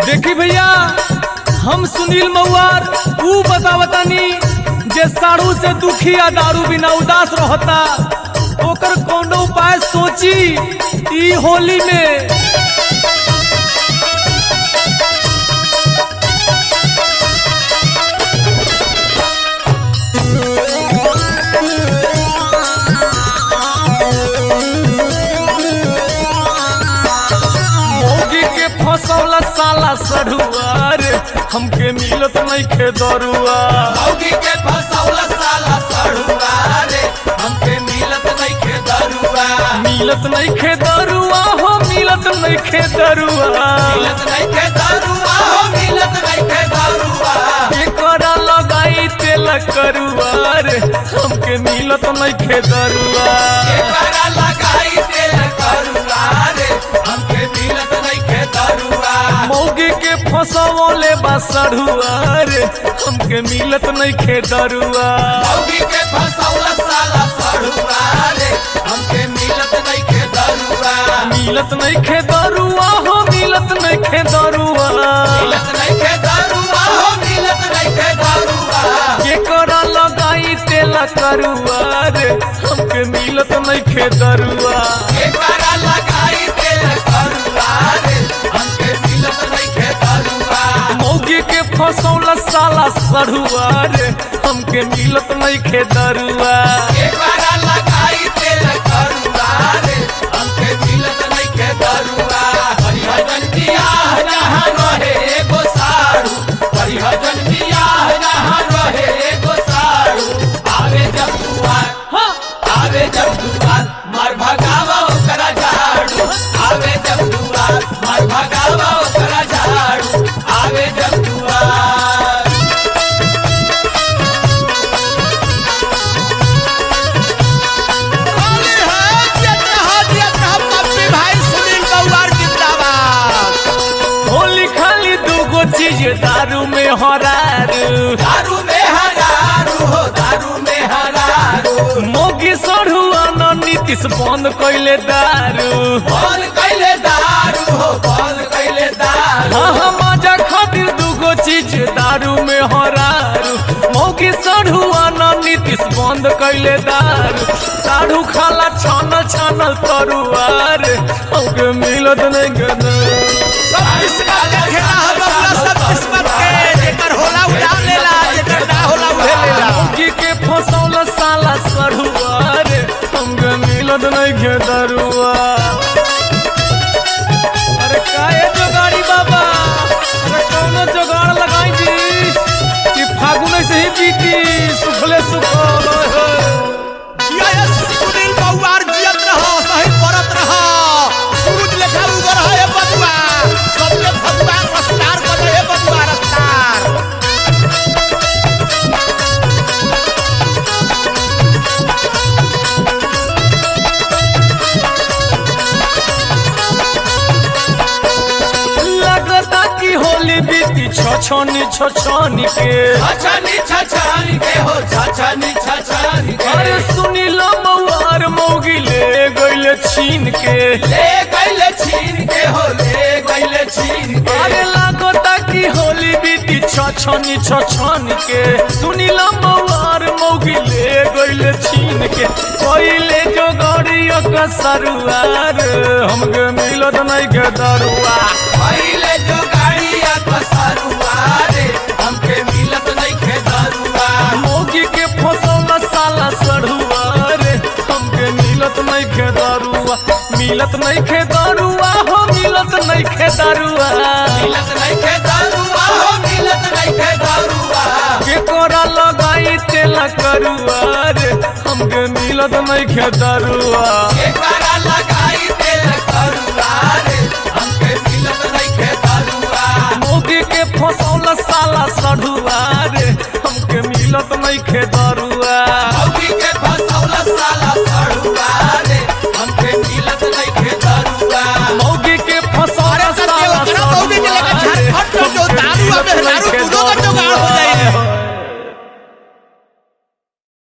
देखी भैया हम सुनील मऊआर ऊ बतावतानी जे साड़ू से दुखी आ दारू बिना उदास रहता ओकर कोनो उपाय सोची ई होली में मोगी के फसौला साला सढ़ुआ रे हमके मिलत नहीं खे दरुआ मौगी के फसौल साला सड़ुआ रे हमके मिलत नइखे दरुआ मिलत नहीं खे दरुआ हो मिलत नहीं खे दरुआ मिलत नइखे दरुआ हो मिलत नइखे दरुआ एकरा लगाई तेल करुआ रे हमके मिलत नहीं खे दरुआ एकरा लगाई तेल करुआ रे हमके मिलत नइखे दरुआ मौगी के फसौले बा सढ़ुआ रे हमके मिलत नहीं खे दरुआ मौगी के फसौल साला सड़ुआ रे हमके मिलत नइखे दरुआ मिलत नहीं खे दरुआ हो मिलत नहीं खे दरुआ मिलत नइखे दरुआ हो मिलत नइखे दरुआ केकरा लगाई तेल करुआ रे हमके मिलत नहीं खे दरुआ एकरा लगाई तेल करुआ रे हमके मिलत नइखे दरुआ मौगी के फसौला साला सढ़ुआ रे हमके मिलत नहीं खे दरुआ एकरा लगाई तेल करुआ रे हमके मिलत नइखे दरुआ हरिहरन बियाह जहाँ रहे एगो साड़ू हरिहरन बियाह जहाँ रहे एगो साड़ू आवे जब दुआर आवे जब दुआर मार भगावा ओकरा झाड़ू आवे जब दुआर मार भगावा ओकरा झाड़ू आवे जब दुआर होली है जियत रहा जियत रहा पप्पी भाई सुनील गौर जिंदाबाद होली खाली दूगो चीज दारू में हरारू दारू में हरारू हो दारू में हरारू मोगी सढ़ुआ न नीतीश बंद कैले दारू बंद कैले दारू हो बंद कैले दारू हाँ हाँ मजा खातिर दूगो चीज दारू में हरारू मौगी सढ़ुआ न नीतीश बंद कैले दारू साढ़ू खाला छानल छानल तरुआर हमके मिलत नहीं गदर सब किस्मत के खेला है बबुआ सब किस्मत के जेकर होला उड़ा लेला जेकर ना होला उहे लेला मौगी के फसौल साला सढ़ुआर हमके मिलत नहीं गदरुआ अरे काहे जोगाड़ी बाबा अरे कौनो जोगाड़ लगाई जी कि फागुन से ही बीती सुखले सुखल हो जिया सुनील गौर जियत रहा सही परत रहा सूरज लेखा उगर है बबुआ सबके भगवा रफ्तार कर रहे बबुआ रफ्तार लगता कि होली बीती छछनी छछनी के छछनी छछनी के हो छछनी छछनी के अरे सुनी मौआर मौगी ले गइले छीन के ले गइले छीन के हो ले गइले छीन के अरे लागता कि होली बीती छछनी छछनी के सुनीला मौआर मौगी ले गइले छीन के कोइले जो गड़ियो का सरुआर हमके मिलत नहीं के दरुआ पहिले जो गाड़िया कसरुआ रे हमके मिलत नइखे दरुआ मौगी के फसौला साला सढ़ुआ रे हमके मिलत नहीं खे दारुआ मिलत नहीं खे दारुआ हो मिलत नहीं खे दारुआ मिलत नइखे दरुआ हो मिलत नइखे दरुआ केकोरा लगाई तेल करुआ रे हमके मिलत नहीं खे दारुआ एकरा लगाई तेल करुआ रे हमके मिलत नइखे दरुआ मौगी के फसौला साला सढ़ुआ रे हमके मिलत नहीं खे दारुआ मौगी के